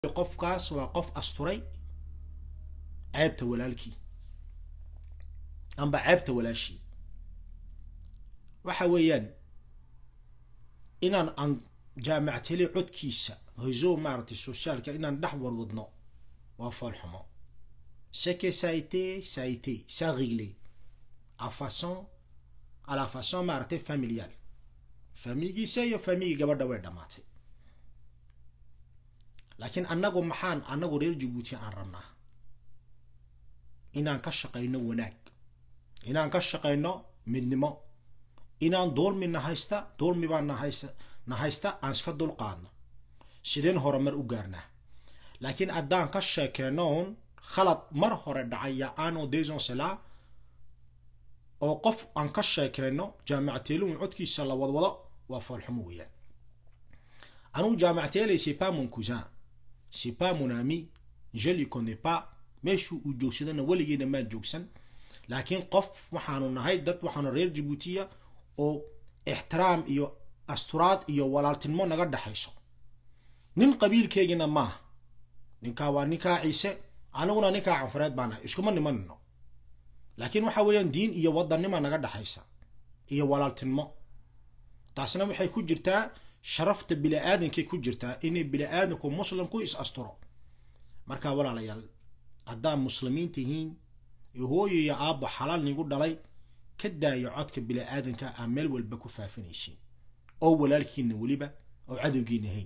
qofkaas waa qof asturay ceebta walaalkii amba ceebta walaashii waxa weeyaan inaan aan jaamacteli codkiisa réseau maaragtay sociaalka inaan dhex warwadno waa foolxumo ce que ça a été ça a été ça réglé à façon à la façon maaragtay familiale famigiisa iyo famigii gabadha way dhammaatay laakiin annagu maxaan annagu reer jabuuti aan rabnaa inaan ka shaqayno wanaag inaan ka shaqayno midnimo inaan dulmi na haysta dulmi baa nahaysta na haysta aan iska dulqaadno sideen horumar u gaarnaa laakiin haddaan ka sheekeynoon khalad mar hore dhacay ya ano deson cela oo qof aan ka sheekeyno jaamacteelun codkiisa la wadwado waa foolxumo weeyaan anugu jaamacteelay c'est pas mon cousin c'est pas mon ami je lui connais pas meeshuu uu joogsadana weligeena maan joogsan laakiin qof waxaanu nahay dad waxaanu reer jabuutiya oo ixtiraam iyo asturaad iyo walaaltinimo naga dhexayso nin qabiilkeygina maaha ninkaa waa ninkaa ciise aniguna ninkaa canfureed baa nahay iskuma nimanino laakiin waxa weeyaan diin iyo wadannima naga dhexaysa iyo walaaltinimo taasna waxay ku jirtaa sharafta bili-aadankay ku jirtaa inay bili-aadanku muslimku is asturo markaa walaalayaal haddaad muslimiin tihiin iyo hooyo iyo aabbo xalaal nigu dhalay ka daayo codka bili-aadanka aa meel walba ku faafinaysiin oo walaalkiina weliba oo cadowgiina hayn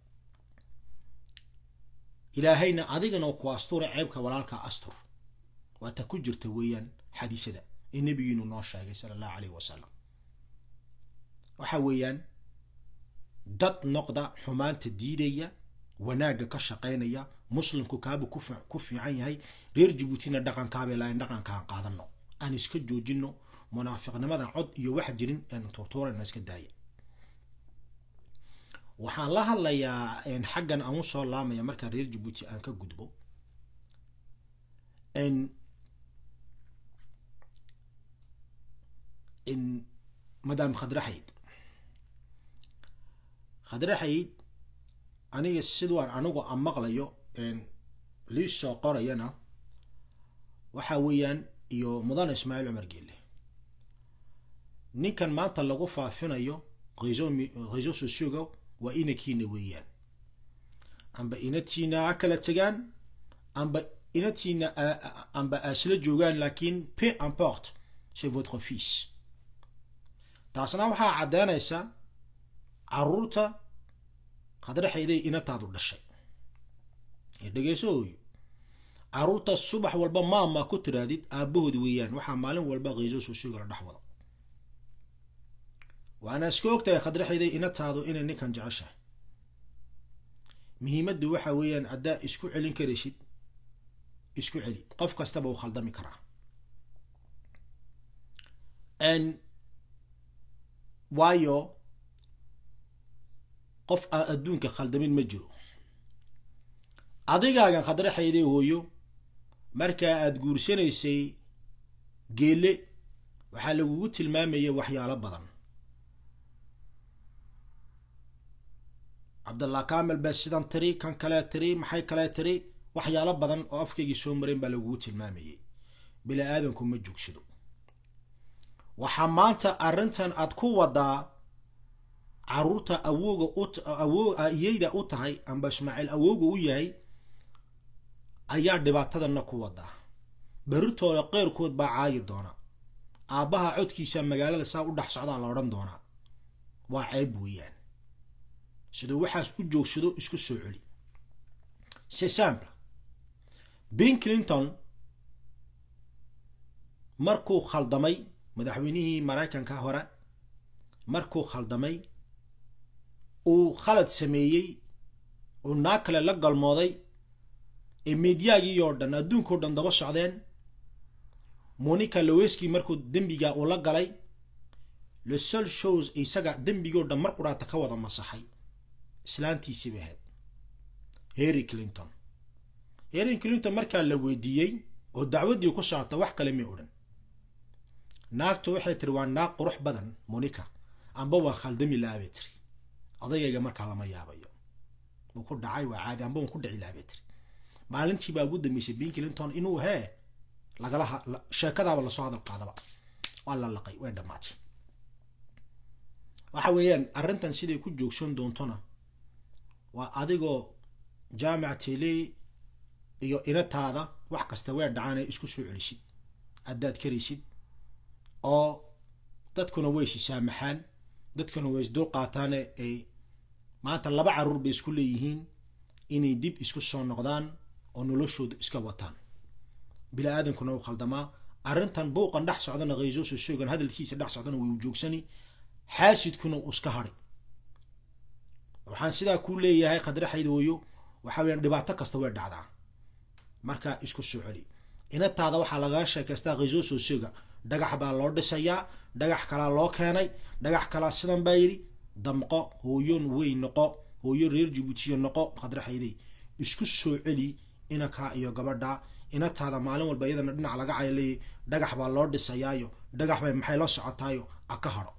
ilaahayna adigana ku astura ceebka walaalka astur waa ta ku jirta weeyaan xadiisada ee nebigiinu noo sheegay sala allahu caleyh wasalam waxa weeyaan dad noqda xumaanta diidaya wanaagga ka shaqaynaya muslimku kaaba ku fiican yahay reer jabuutina dhaqankaabay laain dhaqankaan qaadano aan iska joojino munaafiqnimada cod iyo wax jirin aan tuurtuurana iska daaya waxaan la hadlayaa xaggan aan u soo laamaya markaa reer jabuuti aan ka gudbo madam khadraxayd khadraxayd aniga sidaan anigu aan maqlayo lii soo qorayana waxa weeyaan iyo mudane ismaaciil cumar geelle ninkan maanta lagu faafinayo réseau socioga waa inankiina weeyaan amba inatiina ha kala tegaan amba inatiina amba aasla joogaan laakiin peu importe c'est votre fils taasna waxaa caddeynaysa caruurta khadraxayday inataadu dhashay ee dhegeyso hooyo caruurta subax walba maamaa ku tiraadid aabbahood weeyaan waxaa maalin walba kayso sosiga la dhex wado waana iska ogtahay khadraxayday inataadu inay ninkan jeceshahay muhiimaddu waxa weeyaan haddaa isku celin karaysid isku celi qof kastaba uu khaldami karaa waayo qof aan adduunka khaldamin ma jiro adigaagan khadraxayday hooyo markaa aada guursanaysay geelle waxaa lagugu tilmaamayay waxyaalo badan cabdallah kamel baa sidan tiri kan kalee tiri maxay kalee tiri waxyaalo badan oo afkaygii soo mareen baa lagugu tilmaamayay bila aadanku ma joogsado waxaa maanta arrintan aad ku wadaa caruurta awooga awo iyeyda u tahay amba ismaaciil awooga u yahay ayaa dhibaatadana ku wadaa berritooda qeyrkood baa caayi doona aabbaha codkiisa magaalada saa u dhex socdaa la odhan doonaa waa ceeb weeyaan siduu waxaas u joogsado isku soo celi c'est simple bill clinton markuu khaldamay madaxweynihii maraykanka hore markuu khaldamay uu khalad sameeyey uu naa kale la galmooday ee mediyaagii oo dhan adduunkao dhan daba socdeen monica loweski markuu dembiga uu la galay le sol shows isaga dembigoo dhan mar quraata ka wada masaxay islaantiisii bay ahayd harry clinton harry clinton markaa la weydiiyey oo dacwaddii ku socota wax kale may odhan naagtu waxay tiri waa naag qurux badan monica amba waa khaldami la-abay tiri odayayga markaa lama yaabayo wuu ku dhacay waa caadi amba un ku dhici lahaa bay tiri maalintii baa ugu dambeysay bill clinton inuu hee lagala sheekadaaba lasoo hadal qaadaba waa la laqay way dhammaatay waxa weeyaan arrintan siday ku joogsan doontona waa adigoo jaamic tele iyo inataada wax kasta weer dhacaanay isku soo celisid haddaad karaysid oo dadkuna way is saamaxaan dadkuna way isdul qaataane ay maanta laba caruur bay isku leeyihiin inay dib isku soo noqdaan oo noloshooda iska wataan bini aadankuna u khaldamaa arrintan buuqan dhex socdana khayso soo soogan hadalkiisa dhex socdana way u joogsani xaasidkuna uu iska hadhay waxaan sidaa kuu leeyahay khadraxaydooyo waxaa weyaan dhibaato kasta way dhacdaa markaa isku soo celi inataada waxaa lagaga sheekaystaa khayso soo sooga dhagax baa loo dhisayaa dhagax kalaa loo keenay dhagax kalaa sidan baa yidhi damqo hooyon wey noqo hooyo reer jabuutiya noqo khadraxaydey isku soo celi inakaa iyo gabadha inataada maalin walba iyadana dhinac laga cayleeyay dhagax baa loo dhisayaayo dhagax bay maxay la socotaayo a ka hadho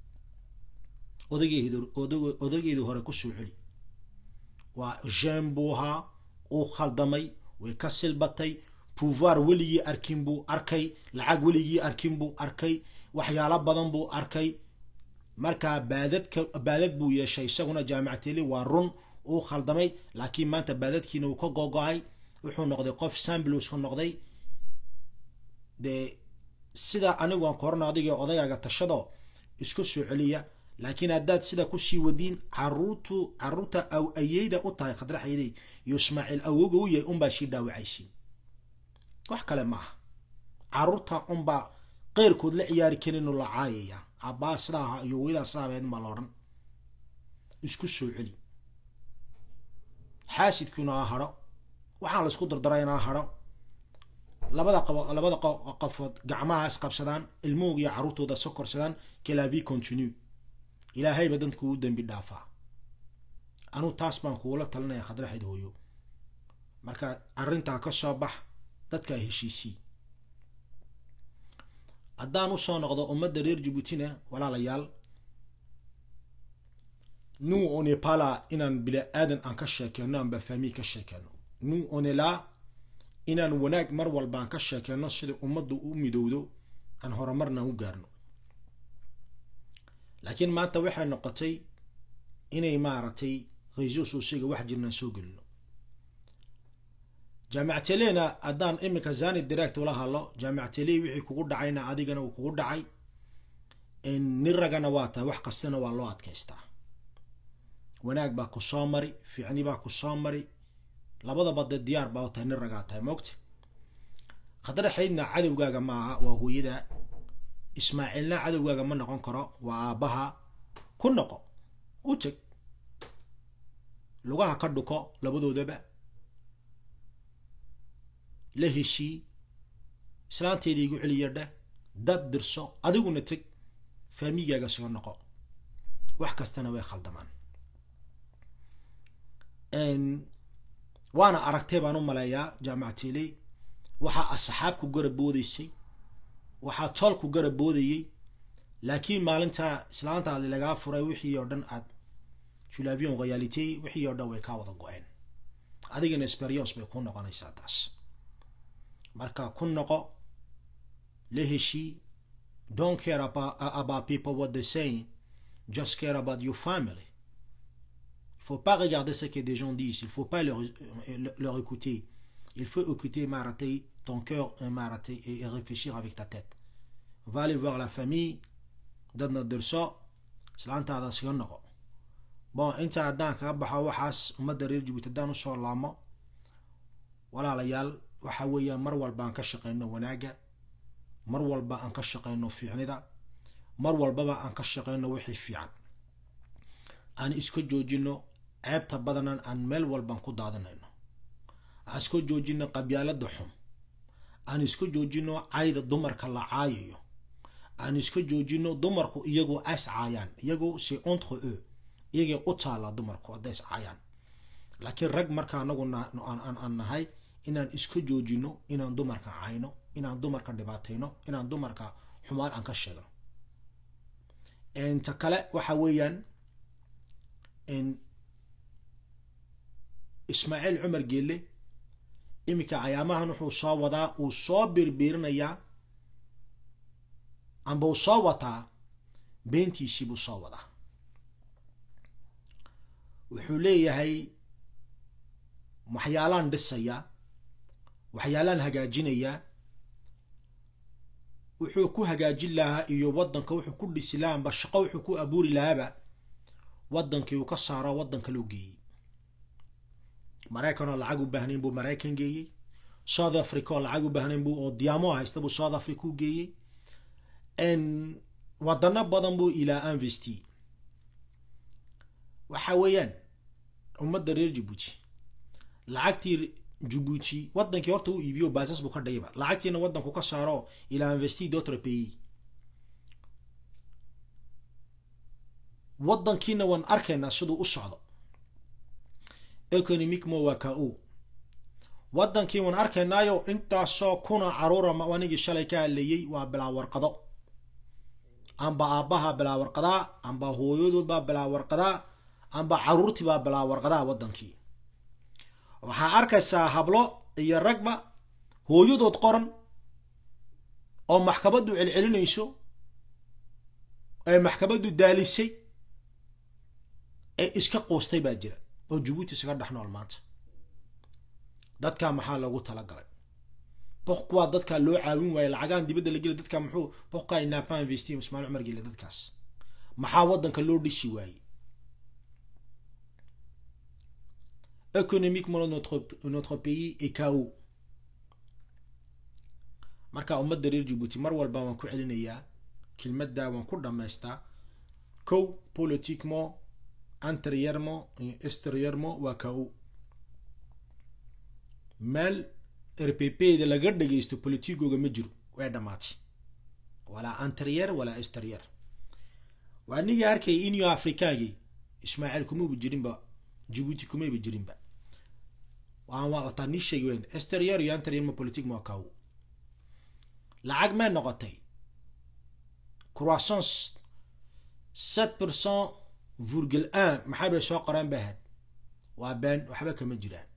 odageedu hore ku soo celi waa jen buu ahaa uu khaldamay way ka silbatay pouvoir weligii arkin buu arkay lacag weligii arkin buu arkay waxyaalo badan buu arkay markaa baadadka baadad buu yeeshay isaguna jaamicateli waa run uu khaldamay laakiin maanta baadadkiina uu ka gogo-ay wuxuu noqday qof samblowska noqday dee sida anigu aan korano adiga odayaaga tashado isku soo celiya laakiin haddaad sida kusii wadiin caruurtu caruurta aw ayeyda u tahay khadraxaydey iyo ismaaciil awoga u yahay unbaa sii dhaawacaysiin wax kale ma aha caruurta unbaa qeyrkood la ciyaari karinoo la caayaya abbaa sidaa ahaa iyo weydaa sidaabeed ma la odhan isku soo celi xaasidkuna ha hadho waxaan la isku dardarayna ha hadho labada qabo labada qofood gacmaha isqabsadaan ilmuhooga iyo carruurtooda so korsadaan kelavi continue ilaahayba dadka uu dembi dhaafaa anuu taas baan kuula talinaya khadraxayd hooyo marka arrintaa ka soo bax dadka heshiisii haddaan usoo noqdo ummadda reer jabuutina walaalayaal nous on est pas là inaan bila aadan aan ka sheekeyno amba fahmi ka sheekeyno nous on est là inaan wanaag mar walba aan ka sheekeyno sida ummaddu u midowdo aan horumarna u gaarno laakiin maanta waxay noqotay inay maaragtay khayso soosiga wax jirnaan soo gelino jaamicatelena haddaan iminka zani direct ula hadlo jaamicatele wixii kugu dhacayna adigana uu kugu dhacay nin ragana waa tahay wax kastana waa loo adkaystaa wanaag baa ku soo mari fiicni baa ku soo mari labadaba dee diyaar baa u tahay nin ragaa tahay moogta khadraxaydna cadowgaaga maaha waa hooyada ismaaciilna cadowgaaga ma noqon karo waa aabbaha ku noqo u teg lugaha ka dhuko labadoodaba la heshii islaanteeda igu celiya dheh dad dirso adiguna teg faamigaaga soo noqo wax kastana way khaldamaan waana aragtay baan u maleeyaa jaamicatele waxaa asxaab ku garab boodaysay waxaa tool ku garab boodayey laakiin maalinta islaantaadi lagaa furay wixii oo dhan aad julavion royalite wixii oo dhan way kaa wada go-een adigana experience bay ku noqonaysaa taas marka ku noqo la heshii don't care about, about people what they saying just care about your family il faut pas regarder ce que des gens disent il faut pas leur, leur écouter il faut écouter marater ton cœur marater et réfléchir avec ta tête va aller voir la famille dadna dirso islaantaada siga noqo bon inta haddaan kaga baxo waxaas ummadda reer jabuuti haddaan usoo laamo walaalayaal waxa weeyaan mar walba aan ka shaqeyno wanaagga mar walba aan ka shaqeyno fiicnida mar walbaba aan ka shaqeyno wixii fiican aan iska joojino ceebta badanan aan meel walbaan ku daadanayno aan iska joojino qabyaalada xun aan iska joojino cayda dumarka la caayayo aan iska joojino dumarku iyagoo as caayaan iyagoo c'est entre eux iyagay u taala dumarku hadday is caayaan laakiin rag marka anagu aan nahay inaan iska joojino inaan dumarka cayno inaan dumarka dhibaatayno inaan dumarka xumaan aan ka sheegno ta kale waxa weeyaan ismaaciil cumar geelle iminka ayaamahan wuxuu soo wadaa uu soo birbiirinayaa amba uu soo wataa beentiisii buu soo wadaa wuxuu leeyahay waxyaalaan dhisayaa waxyaalaan hagaajinayaa wuxuu ku hagaajin lahaa iyo waddanka wuxuu ku dhisi lahaa amba shaqo wuxuu ku abuuri lahaaba waddankii uu ka saaro waddanka loo geeyey maraykan oo lacag u baahnayn buu maraykan geeyey south africa oo lacag u baahnayn buu oo diyaamo haysta buu south africa u geeyey wadano badan buu ilaa investi waxa weeyaan ummadda reer jabuuti lacagtii jabuuti waddankii horta u iibiyo baasas buu ka dhigayba lacagtiina waddanku ka saaro ilaa investi d'autre pays waddankiina waan arkaynaa siduu u socdo economicmo waa ka o waddankii waan arkaynaayo intaasoo kuna caruura anigii shalay ka hadleeyey waa bilaa warqado amba aabbaha bilaa warqadaa amba hooyadood baa bilaa warqadaa amba caruurtii baa bilaa warqadaa waddankii waxaa arkaysaa hablo iyo ragba hooyadood qoran oo maxkamaddu celcelinayso ee maxkamaddu daalisay ee iska qoostay baa jira oo jabuuti isaga dhex nool maanta dadkaa maxaa loogu talagalay boqkuwaa dadkaa loo caawin waaye lacagaan dibadda la geli dadkaa muxuu boqkaa inaapa investi ismail cumar gele dadkaas maxaa waddanka loo dhishi waaye économiquement notre notre pays est KO marka ummadda reer jabuuti mar walba waan ku celinayaa kelmadda waan ku dhammaystaa kow politiquement intérieurement et extérieurement waa KO meel rpp da laga dhagaysto politigooga ma jiro way dhammaatay walaa intérieur walaa extérieur waa nigii arkayay inyo afrikaagii ismaaciil kumaba jirinba jabuuti kumayba jirinba waan wataa nii sheegi weyn extérieur iyo intérieur ma politique ma kaw lacag may noqotay croissance sept percent virgule un maxay bay soo qoreen bay ahayd waa been waxba kama jiraan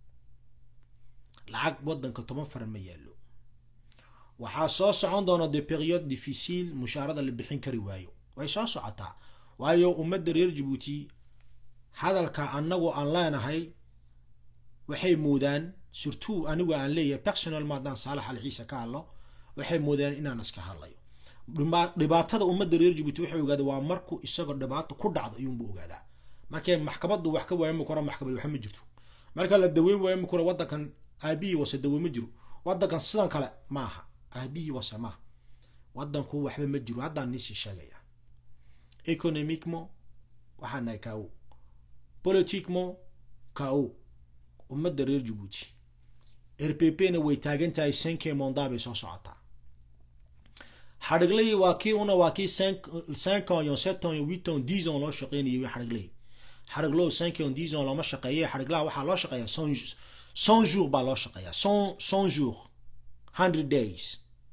lacag waddanka toban faran ma yaallo waxaa soo socon doona de periode difficile mushaarada la bixin kari waayo way soo socotaa waayo ummadda reer jabuuti hadalka annagu aan leenahay waxay moodaan surtout anigu aan leeyahay personal maadaan saalax al ciise ka hadlo waxay moodaan inaan iska hadlayo dhibaatada ummadda reer jabuuti waxay ogaada waa markuu isagoo dhibaato ku dhacdo ayuunbu ogaadaa markay maxkamaddu wax ka waayama kora maxkamad waxa ma jirto marka la daweyn waayama kora waddankan aabihii wase dawe ma jiro waddankan sidan kale maaha aabihii wase maaha waddanku waxba ma jiro haddaan niisii sheegaya economiquement waxaa nahay kaawo politiquement kao ummadda reer jabuuti r p p na way taagan tahay cinque monda bay soo socotaa xadhigley waa kii una waa kii cinq ans iyo sept ans iyo huit ans dix ans loo shaqeynayay wy xadhigley xadhiglow cinq ans dix ans looma shaqeeyay xadhiglaha waxaa loo shaqeeyaa cent cent jours baa loo shaqeeyaa cent cent jours hundred days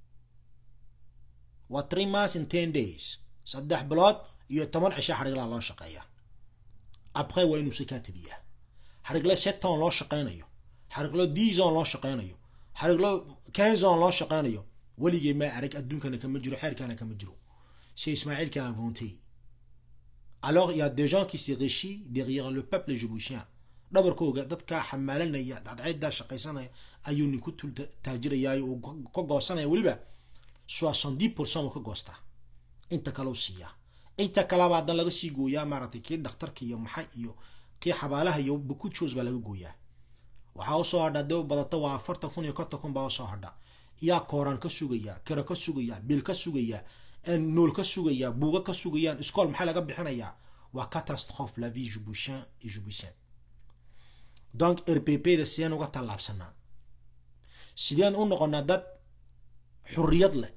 waa three months in ten days saddex bilood iyo toban cisho xadhiglaha loo shaqeeyaa après waa inuu sikaa tabiyaa xadhiglo sept ans loo shaqeynayo xadhiglo dix ans loo shaqeynayo xadhiglo quinze ans loo shaqeynayo weligay ma arag adduunkana kama jiro xeerkana kama jiro c'est Ismaël qui a inventé alors il y a des gens qui se réchient derrière le peuple djiboutien dhabarkooga dadka xamaalanaya dadcaydaa shaqaysanaya ayuu ninku tul taajirayaayo uu ka goosanaya weliba soixante-dix pourcent uu ka goostaa inta kale u siiyaa inta kaleba haddan laga sii gooyaa maaragtay kii dhakhtarka iyo maxay iyo kii xabaalaha iyo bukujoos baa laga gooyaa waxaa usoo hadha daba badata waa afartan kun iyo konton kun baa usoo hadha yaa kooraan ka sugaya kiro ka sugaya bil ka sugaya nool ka sugaya buuga ka sugayaan iskool maxaa laga bixinayaa waa catastrophe la vie jiboutien et jiboutien donc r p p da sideen uga tallaabsanaa sideen u noqonaa dad xurriyad leh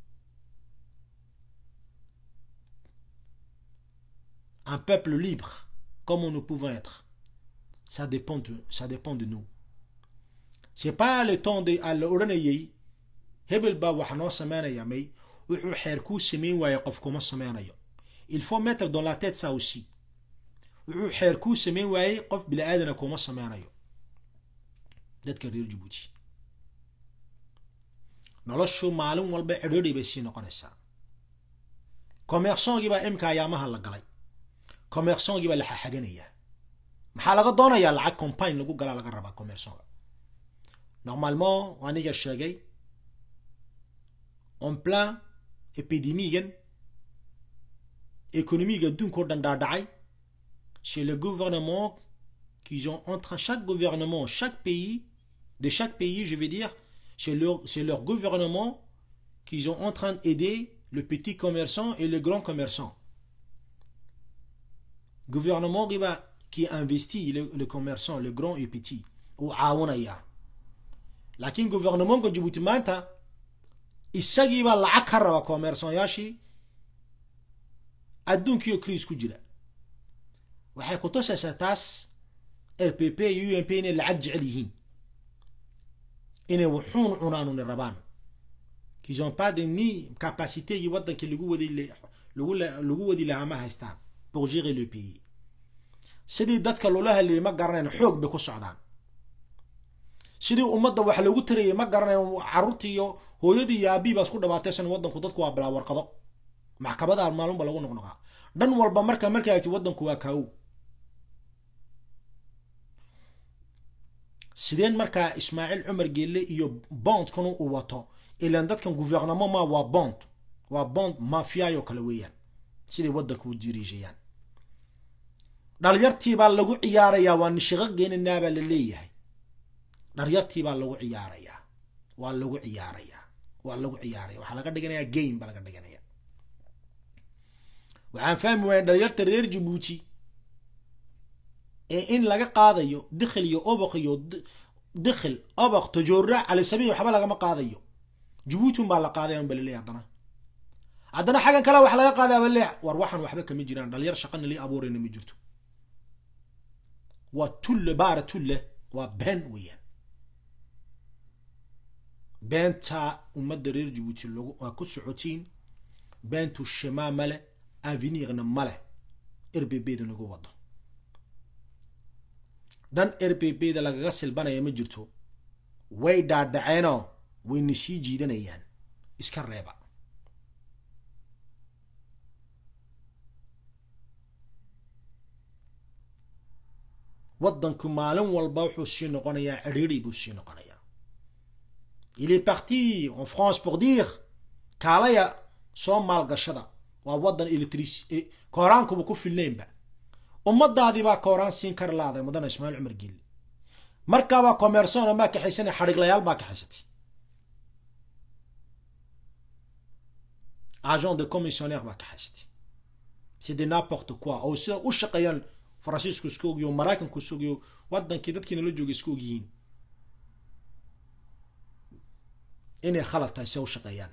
un peuple libre comme nous pouvons être ça dépend de, ça dépend de nous c'est pas le temps de à la odhanayay hebel baa wax noo sameynaya may wuxuu xeer kuu sameyn waaye qof kuma sameynayo il faut mettre dans la tête ça aussi wuxuu xeer kuu sameyn waayey qof bini aadana kuma sameynayo dadka reer jabuuti noloshu maalin walba cidhiidhi bay sii noqonaysaa commerçongii baa imka ayaamaha la galay commerçongii baa la xaxaganayaa maxaa laga doonayaa lacag compagne lagu galaa laga rabaa commerçonga normalement aniga sheegay en plein épidémigan économique adduunka o dhan dhaadhacay c'est le gouvernement qu'ils ont entre chaque gouvernement chaque pays de chaque pays je veux dire c'est leur c'est leur gouvernement qu'ils ont en train d'aider le petit commerçant et le grand commerçant gouvernement qui va qui investit le, le commerçant le grand et petit ou caawinaya laakiin gouvernementka jabuuti maanta isagii baa lacag ka raba commerçonyaashii adduunkiioo kriis ku jira waxay ku tusaysaa taas r p p iyo u m p inay lacag jecel yihiin inay wuxuun cunaanuni rabaan qu'ils ont pas de ni capacitégii waddankii lagu wadi lagu lagu wadi lahaa ma haystaan pour gérer le pays sidii dadka loola hadlayay ma garanayn xoog bay ku socdaan sidii ummadda wax lagu tarayay ma garanayn carruurtii iyo hooyadii iyo aabii baa isku dhabaataysan waddanku dadku waa bilaa warqado maxkamadaha maalunba lagu noqnoqaa dhan walba marka markaa agti waddanku waa kaawow sideen markaa ismaaciil cumar geelle iyo bondkanu uu wato ilaan dadkan gouvernement ma waa bond waa bond mafiayo kale weeyaan siday waddanka u diriishayaan dhalyartii baa lagu ciyaarayaa waa nishiqo geenanaa baa la leeyahay dhalyartii baa lagu ciyaarayaa waa lagu ciyaarayaa waa lagu ciyaaraya waxaa laga dhiganayaa game baa laga dhiganaya waxaan fahmi waaya dhalyarta reer jabuuti ee in laga qaadayo dikhil iyo oboq iyo dikhil oboq tajoora cali sabiil waxba lagama qaadayo jabuuti un baa la qaadaya un ba laleeyahy haddana haddana xaggan kale wax laga qaadaya bale war waxaan waxba kama jiraan dhalinyar shaqana lii abuurayna ma jirto waa tulle baara tulle waa been weeyaan beenta ummadda reer jabuuti lagu waa ku socotiin beentu shemaa male avenirna male r b b da lagu wado dhan r b b da lagaga silbanaya ma jirto way dhaadhaceenoo wayna sii jiidanayaan iska reeba waddanku maalin walba wuxuu sii noqonayaa cidhiidhi buu sii noqonayaa il est parti en france pour dire kaalaya soo maalgashada waa waddan electric kooraankuba ku filnaynba ummadaadii baa kooraan siin kar laaday mudana ismaaciil cumar geelle markaabaa commercona maa kaxaysana xadhiglayaal baa kaxaysatay agent de commissionnaire baa kaxaysatay c'est de n'importe quoi oo sida u shaqeeyaan faransiisku iska ogyo maraykanku iska ogyo waddankii dadkiina la joogay iska ogyihiin inay khalad tahay se u shaqeeyaan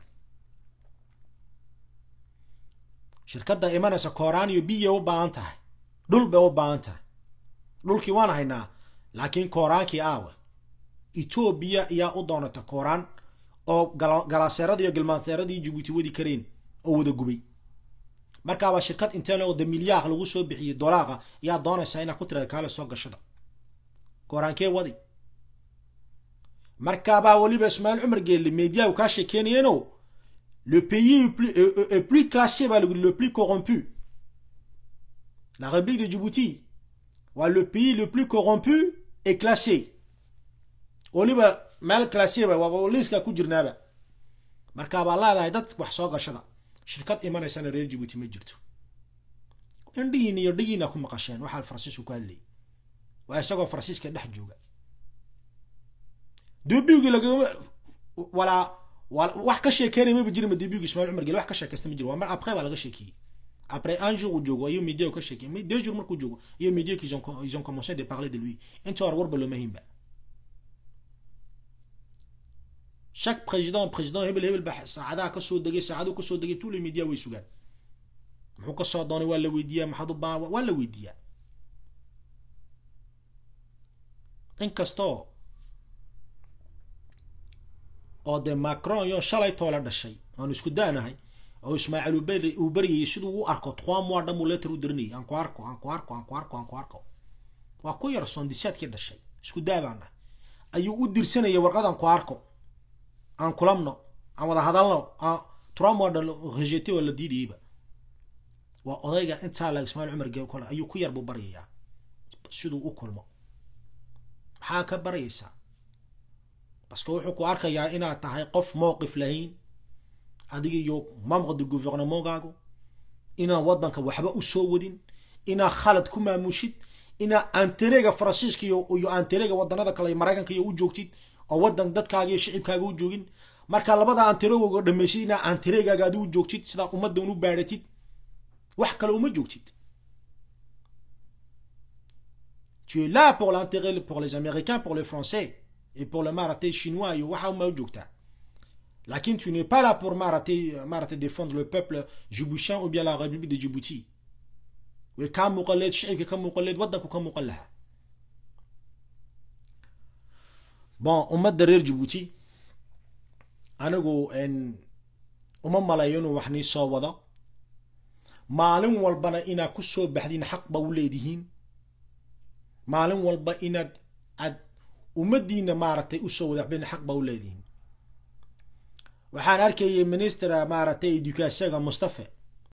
shirkadda imanaysa kooraan iyo biya u baahan tahay dhul bay u baahan tahay dhulkii waan haynaa laakiin kooraankii aawe etoobiya ayaa u doonata kooraan oo galaaseeradii iyo gilmaanseeradii jabuuti wadi kareen oo wada gubay markaabaa shirkad intee oo de milyaaq lagu soo bixiyey dolaaqa ayaa doonaysaa inaa ku tirada kaale soo gashada kooraankee wadi markaabaa weliba ismaaciil cumar geelle mediyahu kaa sheekeenayeeno le pays est plus classé baa lagu le plus corrompu la république de Djibouti waa le pays le plus corrompu est classé weliba meel classé ba waa liiska ku jirnaaba markaabaa leedahay dad wax soo gashada shirkad imanaysana reer Djibouti ma jirto indhihiin iyo dhigiina ku maqasheen waxaa faransiisku ku hadlayay waa isagoo faransiiska dhex jooga dubigi lagama walaa wax ka sheekeynaya maba jirin dubigi ismail cumar gele wax ka sheekaysta ma jiro waa mar après baa laga sheekiyey après un jour uu joogo ayuu media ka sheekiyey mais deux jours markuu joogo iyo media qu'ils ont ils ont commencé de parler de lui inta hore warba looma hinba chaque président président hebel hebel ba saacadaha kasoo degay saacaduu kasoo degay tous les médias way sugaan muxuu kasoo doonay waa la weydiiyaa maxaad u baahan waa la weydiiyaa inkastoo oo dee macron iyo shalay toola dhashay aanu isku daanahay oo ismaaciil uu baryayay siduu u arko trois mois dhan buu letter u dirinayay aan ku arko aan ku arko aan ku arko aan ku arko waa ku yar soondisaadkii dhashay isku daabaana ayuu u dirsanayay warqad aan ku arko aan kulamno aan wada hadalno trois mois dhan rejete waa la diidayayba waa odayga intaa la ismaaciil cumar geel kole ayuu ku yar buu baryayaa siduu u kulmo maxaa ka baryaysaa baske wuxuu ku arkayaa inaad tahay qof mowqif lahayn adiga iyo membre de gouvernementgaagu inaan waddanka waxba u soo wadin inaad khalad ku maamushid inaad anterega faransiiska iyo iyo anterega waddanada kale maraykanka iyo u joogtid oo waddan dadkaaga iyo shicibkaaga u joogin marka labada anteregooga dhamaysid inaad anteregaaga adi u joogtid sidaa ummaddan u baadhatid wax kale uma joogtid tu es là pour l'intérêt pour les américains pour les français et pour le marathé chinois iyo waxa uma u joogtaa lakin tu n'es pas là pour marathé marathé défendre le peuple djiboutien ou bien la république de djibouti way kaa muuqan leed shicibka ka muuqan leed waddanku ka muuqan lahaa bon ummadda reer djibuuti anigu uma malayo inuu wax nii soo wado maalin walbana inaad ku soo baxdiin xaq ba u leedihiin maalin walba inaad aad ummaddiina maaragtay usoo wadaxbeen xaq ba u leedihiin waxaan arkayay minister maaragtay educationga mustafe